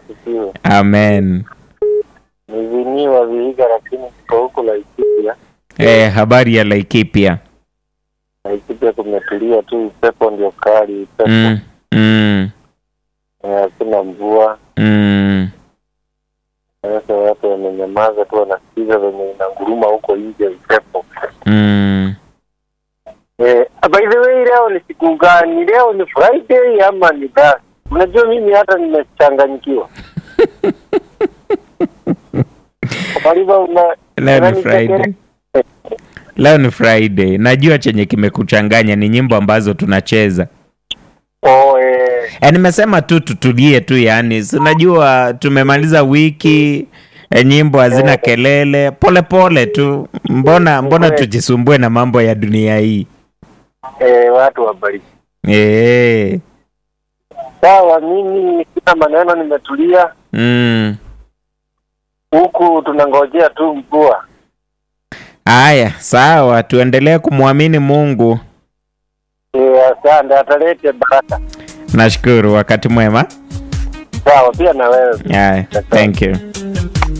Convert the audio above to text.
asifiwe. Amen. Niviniwa Vihiga, lakini niko huku Laikipia. Eh, habari ya Laikipia? Laikipia kumetulia tu, upepo ndio kali, upepo Mm, mm, Eh, hakuna mvua. mm. Sasa watu wamenyamaza tu, wanasikiza venye inanguruma huko nje upepo. Mm. Eh, by the way, leo ni siku gani? Leo ni Friday ama ni Thursday? Unajua mimi hata nimechanganyikiwa. Karibu una Leo ni unanichekea. Friday. Leo ni Friday. Najua chenye kimekuchanganya ni nyimbo ambazo tunacheza. Oh, eh, E, nimesema tu tutulie tu, yani si unajua tumemaliza wiki e, nyimbo hazina kelele, pole pole tu. Mbona mbona tujisumbue na mambo ya dunia hii eh, watu wabariki. e, Sawa, mimi sina maneno, nimetulia mm. huku, tunangojea tu mvua. Haya, sawa, tuendelee kumwamini Mungu. Eh, asante, atalete baraka. Nashukuru, wakati mwema. Sawa, pia na wewe. Haya, thank you.